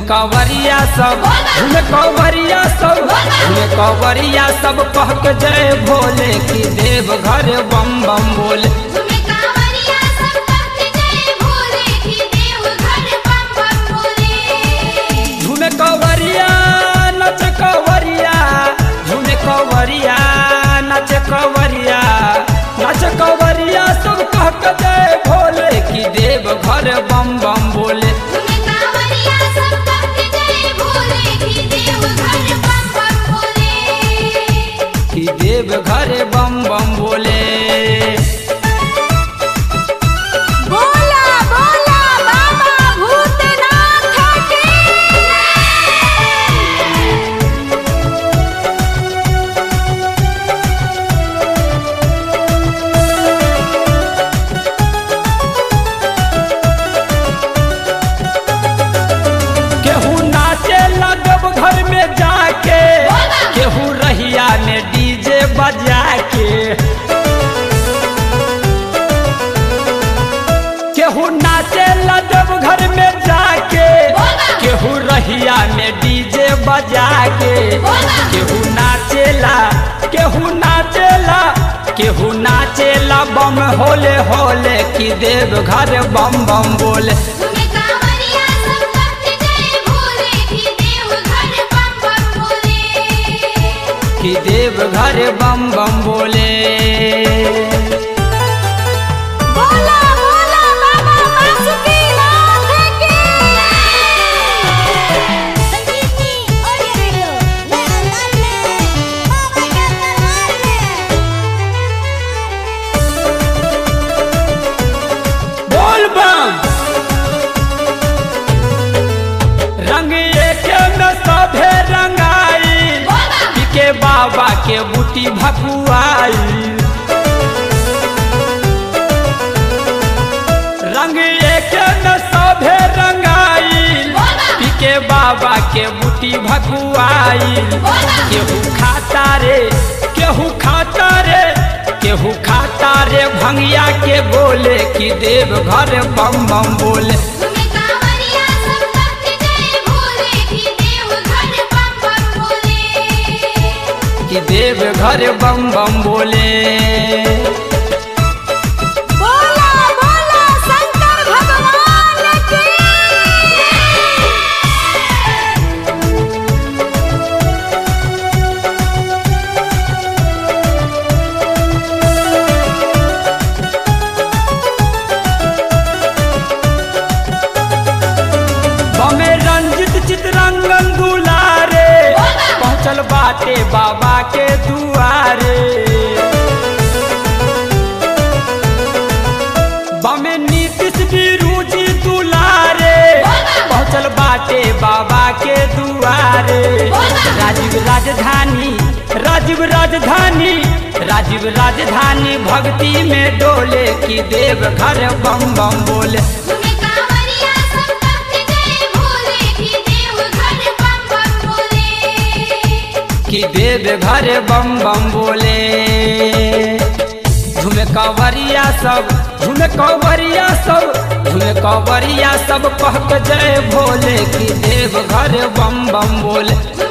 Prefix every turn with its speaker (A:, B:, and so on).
A: कवरिया सब झूमे कवरिया सब झूमे कवरिया सब कह के जय भोले की देव घर बम बम बोले
B: झूमे कांवरिया सब कहते जय भोले की देव घर बम बम बोले
A: झूमे कवरिया नच कवरिया झूमे कवरिया नच कवरिया नच कवरिया सब कह के जय भोले की देव घर बम बम बोले
B: झूमे कांवरिया सब कहते जय भोले की देव घर बम बम बोले
A: कि देव घर बम बम बोले
B: बोला बोला बाबा भूतनाथ की
A: केहू नाचे लगब घर में जाके केहू रहिया में डीजे बजा के केहू नाचे लगब घर में जाके केहू रहिया में डीजे बजा के केहू नाचेला केहू नाचेला केहू नाचेला बम होले होले कि देव घर बम बम बोले
B: झूमे कांवरिया सब कहते जय भोले की देव घर बम बम बोले
A: कि देव घर बम बम बोले
B: बोला बोला बाबा बासुकीनाथ की संजीवनी ऑडियो वीडियो नए अंदाज में बाबा के दरबार में
A: बोल बम रंग एक में सभे रंगाई पिके बाबा के बूटी भकुआई रंग एक में सभे रंगाई पिके बाबा के बूटी भकुआई केहू खाता रे केहू खाता रे केहू खाता रे भंगिया के बोले कि देव घर बम बम बोले
B: झूमे कांवरिया सब कहते जय भोले की देव घर बम बम बोले
A: कि देव घर बम बम बोले
B: बोला बोला शंकर भगवान की
A: बमे रंजित चितरंगन दुलारे पहुँचल बाटे बाबा के दुआरे बमे नीतीश बिरुजी दुलारे पहुँचल बाटे बाबा के दुआरे राजीव राजधानी राजीव राजधानी राजीव राजधानी भक्ति में डोले की देव घर बम बम बोले
B: झूमे कांवरिया सब कहते जय भोले की देव घर बम बम बोले
A: कि देव घर बम बम बोले झूमे कवरिया सब झूमे कवरिया सब झूमे कवरिया सब कह के जय भोले कि देव घर बम बम बोले
B: झूमे